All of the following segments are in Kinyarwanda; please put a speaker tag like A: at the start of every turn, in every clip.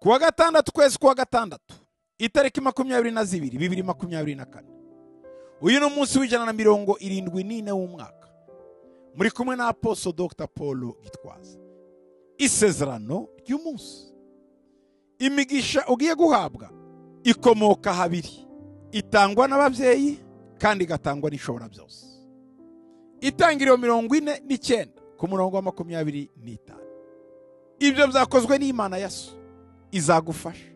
A: kuwa gatandatu ukwezi kwa gatandatu itariki makumyabiri na zibiri bibiri makumyabiri na kane uyu ni umunsi w'ijana na mirongo irindwi n'ine w'umwaka muri kumwe na aposo dr paul gitwaza isezerano ry'umunsi imigisha ugiye guhabwa ikomoka habiri itangwa n'ababyeyi kandi igatangwa n'ishobora byose itangiriro mirongo ine n'icyenda ku murongo wa makumyabiri n'itanu ibyo byakozwe n'imana ya so izagufasha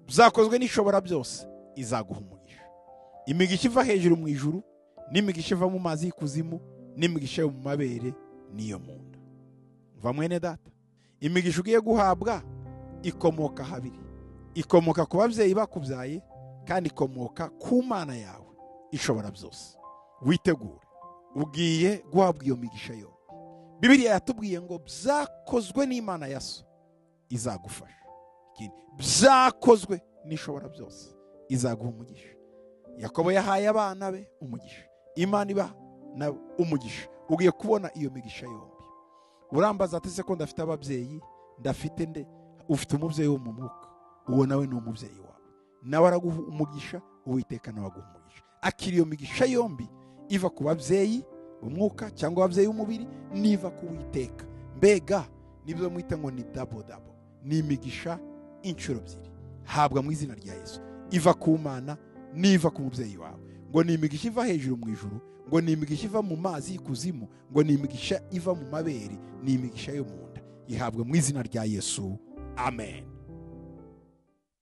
A: byakozwe n'ishobora byose izaguha umugisha imigisha iva hejuru mu ijuru n'imigisha iva mu mazi y'ikuzimu n'imigisha yo mu mabere n'iyo mu nda mva mwene data imigisha ugiye guhabwa ikomoka habiri ikomoka ku babyeyi bakubyaye kandi ikomoka ku mana yawe ishobora byose witegure ugiye guhabwa iyo migisha yombi bibiriya yatubwiye ngo byakozwe n'imana ya so izagufasha byakozwe n'ishobora byose izaguha umugisha yakobo yahaye abana be umugisha imana iba na umugisha ugiye kubona iyo migisha yombi urambaza ati se ko ndafite ababyeyi ndafite nde ufite umubyeyi wo mu mwuka uwo nawe ni umubyeyi wawe nawe araguha umugisha uwiteka nawe aguha umugisha akira iyo migisha yombi iva ku babyeyi umwuka cyangwa ababyeyi b'umubiri niva ku witeka mbega nibyo mwita ngo ni dabo dabo ni imigisha inshuro ebyiri habwa mu izina rya Yesu iva ku mana niva ku mubyeyi wawe ngo ni imigisha iva hejuru mu ijuru ngo ni imigisha iva mu mazi y'ikuzimu ngo ni imigisha iva mu mabere ni imigisha yo mu nda ihabwa mu izina rya Yesu amen